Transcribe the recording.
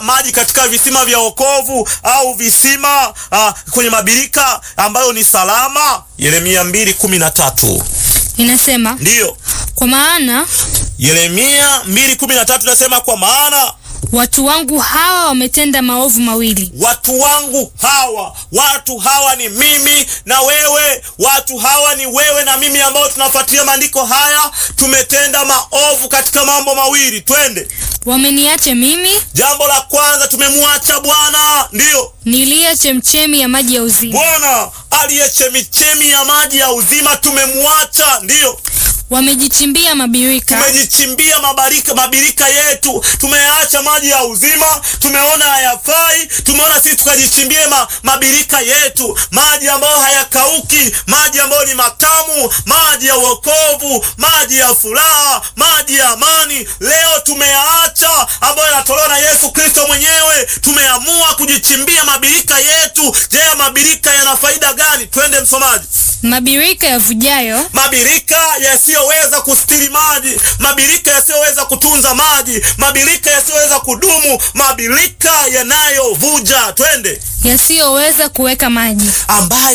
maji katika visima vya wokovu au visima uh, kwenye mabirika ambayo ni salama. Yeremia mbili kumi na tatu Inasema, ndiyo. kwa maana Yeremia mbili kumi na tatu inasema kwa maana watu wangu hawa wametenda maovu mawili. watu wangu hawa, watu hawa ni mimi na wewe, watu hawa ni wewe na mimi ambao tunafuatilia maandiko haya. Tumetenda maovu katika mambo mawili, twende. Wameniacha mimi Jambo la kwanza, tumemwacha Bwana, ndiyo niliye chemchemi ya maji ya uzima. Bwana aliye chemichemi ya maji ya uzima, tumemwacha, ndiyo Wamejichimbia mabirika, tumejichimbia mabarika mabirika yetu, tumeacha maji ya uzima, tumeona hayafai, tumeona sisi tukajichimbie ma, mabirika yetu, maji ambayo hayakauki, maji ambayo ni matamu, maji ya wokovu, maji ya furaha, maji ya amani. Leo tumeyaacha ambayo yanatolewa na Yesu Kristo mwenyewe, tumeamua kujichimbia mabirika yetu. Je, mabirika yana faida gani? Twende msomaji. mabirika yavujayo, Mabirika yasiyoweza kustiri maji, mabirika yasiyoweza kutunza maji, mabirika yasiyoweza kudumu, mabirika yanayovuja, twende, yasiyoweza kuweka maji. ambayo